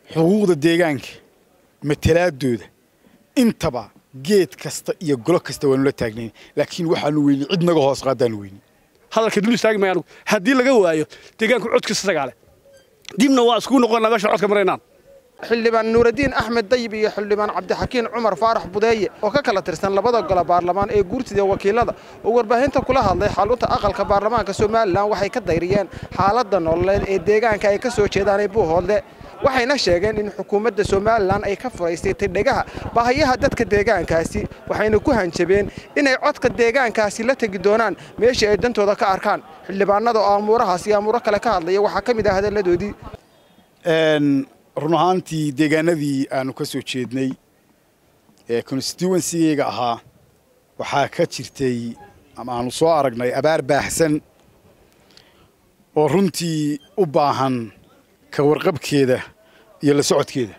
xuquuqda deegaanka matalaadooda intaba geed kasta iyo golo kasta waanu la taagnayn laakiin waxaanu weyni cid naga hoos qaadaanu weyni hadalka dul istaagi maya anugu haddii laga waayo deegaanku codkiisa sagaale dibna waa iskugu noqonnaa meesha codka maraynaan xildhibaan nuuraddiin axmed dayib iyo xildhibaan cabdixakiin cumar faarax budeeye oo ka kala tirsan labada gole baarlamaan ee guurtida wakiilada oo warbaahinta kula hadlay xalunta aqalka baarlamaanka somalilan waxay ka dayriyeen xaaladda nololeed ee deegaanka ay ka soo jeedaan ee buuhoodle waxayna sheegeen in xukuumadda somalilan ay ka furaysatay dhegaha baahiyaha dadka deegaankaasi waxayna ku hanjabeen inay codka deegaankaasi la tegi doonaan meeshii ay dantooda ka arkaan xildhibaanada oo amuurahaas iyo amuuro kale ka hadlaya waxaa ka mid ah hadalladoodii run ahaantii deegaanadii aanu ka soo jeednay ee constituencygayga ahaa waxaa ka jirtay ama aanu soo aragnay abaar baahsan oo runtii u baahan ka warqabkeeda iyo la socodkeeda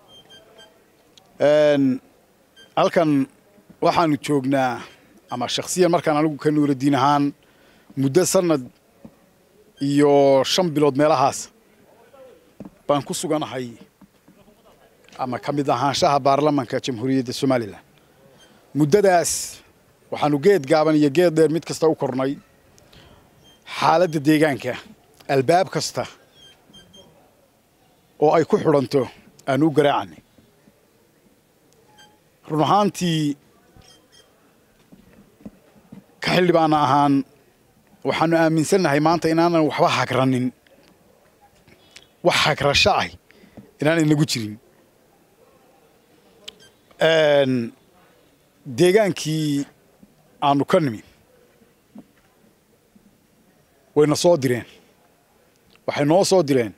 halkan waxaanu joognaa ama shakhsiyan markaan anigu ka nuuraddiin ahaan muddo sannad iyo shan bilood meelahaas baan ku suganahay ama ka mid ahaanshaha baarlamanka jamhuuriyadda somalilan muddadaas waxaanu geed gaaban iyo geed dheer mid kasta u kornay xaaladda deegaanka albaab kasta oo ay ku xidhanto aanu u garaacanay run ahaantii ka xildhibaana ahaan waxaanu aaminsannahay maanta inaanan waxba hagranin wax hagrasho ah inaan inagu jirin deegaankii aanu ka nimi wayna soo direen waxay noo soo direen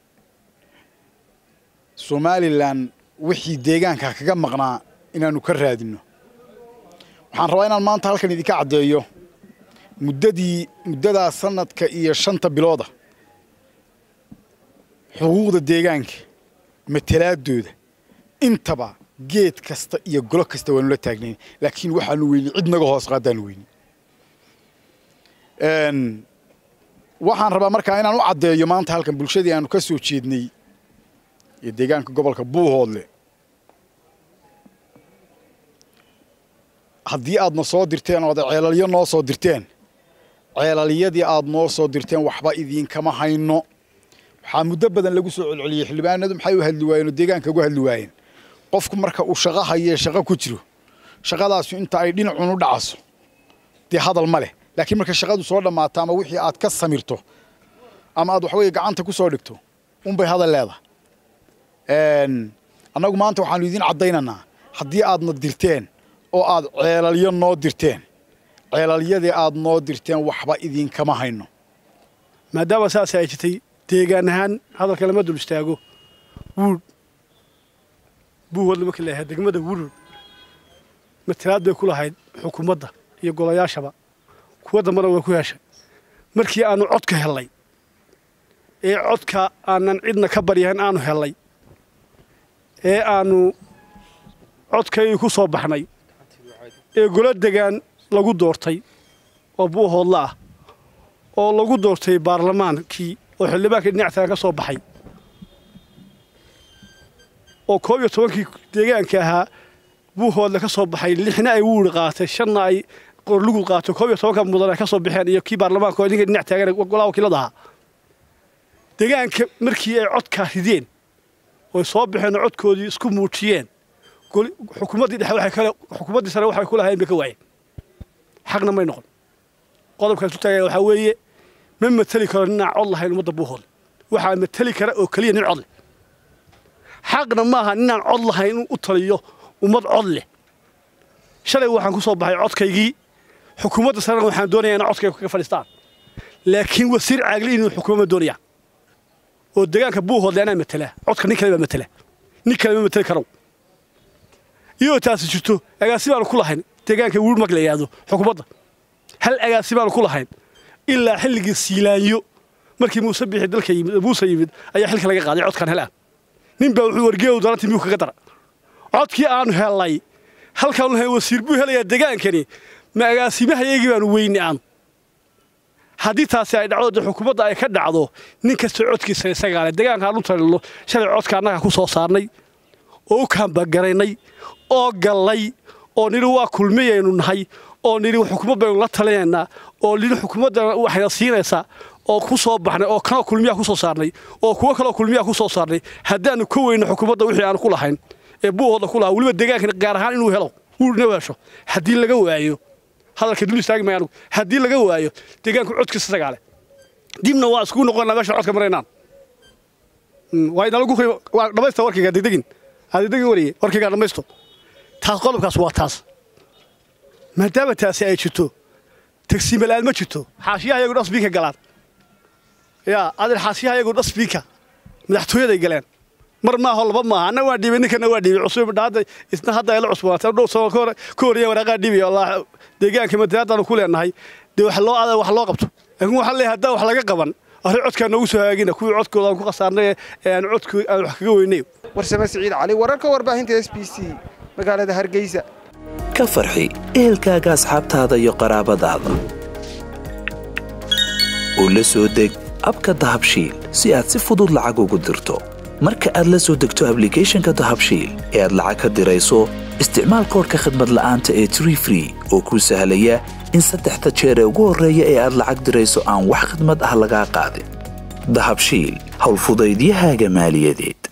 somalilan wixii deegaanka kaga maqnaa inaanu ka raadinno waxaan rabaa inaan maanta halkan idinka caddeeyo muddadii muddadaa sanadka iyo shanta bilooda xuquuqda deegaanka matalaadooda intaba geed kasta iyo golo kasta waanu la taagnayn laakiin waxaanu weyni cid naga hoos qaadaanu weyni waxaan rabaa markaa inaan u caddeeyo maanta halkan bulshadii aanu ka soo jeednay iyo deegaanka gobolka buuhoodle haddii aadna soo dirteen oo ad ceelalyo noo soo dirteen ceelalyadii aad noo soo dirteen waxba idiinkama hayno waxaa muddo badan lagu soo celceliyey xildhibaanadu maxay u hadli waayeen oo deegaanka uga hadli waayeen qofku marka uu shaqo hayee shaqo ku jiro shaqadaasu inta ay dhinacun u dhacaso dee hadal ma leh laakiin marka shaqadu soo dhammaato ama wixii aad ka samirto ama aad waxweye gacanta ku soo dhigto unbay hadal leedahay annagu maanta waxaanu idiin caddaynaynaa haddii aadna dirteen oo aad ceelalyo noo dirteen ceelalyadii aad noo dirteen waxba idiinkama hayno maadaama saas ay jirtay deegaan ahaan hadalka lama dul istaago wuudh buuhoodle markii la yahay degmada wurur matalaad bay ku lahayd xukuumadda iyo golayaashaba kuwa dambana way ku heshay markii aanu codka hellay ee codka aanan cidna ka baryahan aanu hellay ee aanu codkaygii ku soo baxnay ee golo degaan lagu doortay oo buuhoodle ah oo lagu doortay baarlamaankii oo xildhibaankii dhinac tagan ka soo baxay oo koob iyo tobankii deegaanka ahaa buuhoodle ka soo baxay lixna ay wuuri qaatay shanna ay qorlugu qaato koob iyo tobanka mudan ay ka soo baxeen iyo kii baarlamaanka oo idinka dhinac taagan golaha wakiilada ahaa deegaanka markii ay codkaa rideen oy soo baxeen oo codkoodii isku muujiyeen xukuumaddii dhexe waxay kale xukuumaddii sare waxay ku lahayn bay ka waayeen xaqna may noqon qodobkaas u taagaya waxaa weeye ma mateli karo ninaan cod lahayn ummadda buuhoodle waxaa mateli kara oo keliya nin cod leh xaqna maaha ninaan cod lahayn inuu u taliyo ummad cod leh shalay waxaan ku soo baxay codkaygii xukuumadda sarena waxaan doonayaa inay codkayga kaga fadhiistaan laakiin wasiir caagli inuu xukuuma doonaya oo deegaanka buuhoodle anaa matela codka nin kale baa matela nin kale ma mateli karo iyadoo taasi jirto agaasi baanu ku lahayn deegaanka wuur mag la yidhaahdo xukuumadda hal agaasi baanu ku lahayn ilaa xilligii siilaanyo markii muuse bixi dalka yimid muuse yimid ayaa xilka laga qaaday codkan hel ah nin baa wuxuu wargeeyow darantii miyuu kaga dara codkii aanu hellay halkaanu lahayn wasiir buu helayaa degaankani ma agaasimahayaygii baanu weyni aanu haddii taasi ay dhacdo dee xukuumadda ay ka dhacdo nin kasta codkiisa isagaa leh deegaankaan u talino shalay codka annaga ku soo saarnay oo u kaambagaraynay oo gallay oo nidhi waa kulmiyaynu nahay oo nidhi xukuumad baynu la talinaynaa oo nidhi xukuumadda waxayna siinaysaa oo ku soo baxnay oo kanoo kulmiyaa ku soo saarnay oo kuwo kaloo kulmiyaa ku soo saarnay haddaannu ka weyno xukuumadda wixii aanu ku lahayn ee buuhooda ku lahaa weliba deegaankan gaar ahaan inuu helo uuna hesho haddii laga waayo hadalka dul istaagi maya anugu haddii laga waayo deegaanku codkiisa isagaa leh dibna waa iskugu noqonaa meesha codka maraynaan waa inalagu waa dhamaysta warkayga degdegin adegdegin wariye warkaygaa dhamaysto taas qodobkaas waa taas maadaama taasi ay jirto tagsiimala'aan ma jirto xaashiyaha iyagu dhasbiinka galaan yaa adeer xaashiyaha iyagu dhasbiinka madaxtooyaday galeen mar maaho laba maaha anna waa dhiibay ninkana waa dhiibay cusub hadda isna hadda ay la cusboonaatay dhow sano ka horreeya waraaqaa dhiibay allah deegaanka matalaadaanu ku leenahay dee wax loo adaa wax loo qabto laakiin waxaan leeyahay haddaan wax laga qaban arrin codkaa noogu soo hagaagina kuwii codkooda aan ku khasaarnay ee aan codku aan wax kaga weynay warsame siciid cali wararka warbaahinta s b c magaalada hargeysa ka farxi ehelkaaga asxaabtaada iyo qaraabadaada oo la soo deg abka dahabshiil si aad si fudud lacag ugu dirto marka aad la soo degto ablicathonka dahabshiil ee aad lacag ka dirayso isticmaal koorka khadmad la'aanta ee tree free oo kuu sahlaya in saddexda jeer ee ugu horreeya ee aad lacag dirayso aan wax khadmad ah lagaa qaadin dahabshiil howlfudaydiyahaaga maaliyadeed